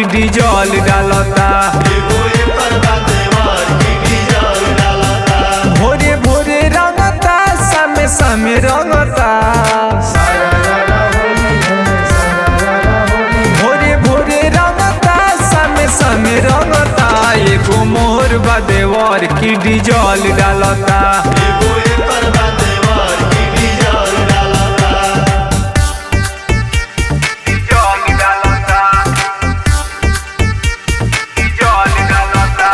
की डीजल डालता भोरे भोरे रंगता सामे सामे रंगता भोरे भोरे रंगता सामे सामे रंगता एगो मोर बा देवर की डीजल डालता डीजल डालता डीजल डालता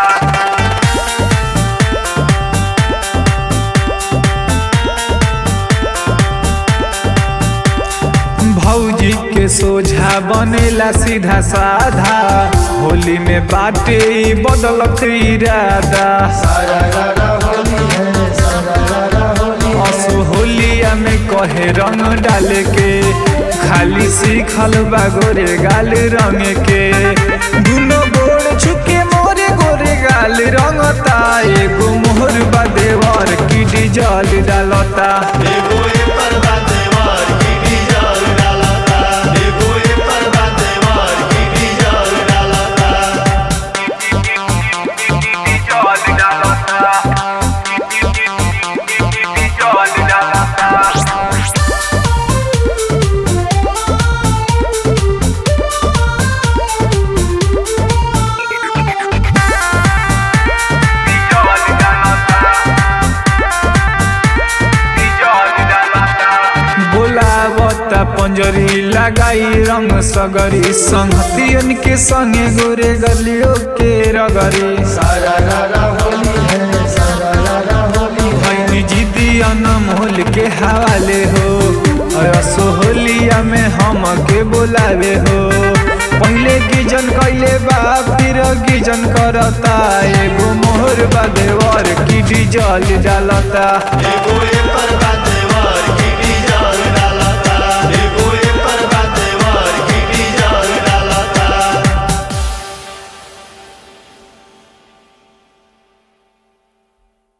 भौजी के सोझा बनेला सीधा साधा होली में बाटे ई बदलत इरादा असो होलिया में कहे रंग डाले के खाली सीखल बा गोरे गाल रंग के दुनो गोड़ छुके मोरे गोरे गाल रंगता एगो मोहर बा देवर की डीजल डालता डीजल डालता डीजल डालता बोलावता पंजरी लगाई रंग सगरी संगतियन के संगे गोरे गलियों के रगरी भैनी जिदी अनमोल के हवाले हो असो होलिया में हम के बोलावे हो पहले गिजन कैले बा फिर गिजन करता एगो मोहर बा देवर की डीजल डालता एगो एकर बा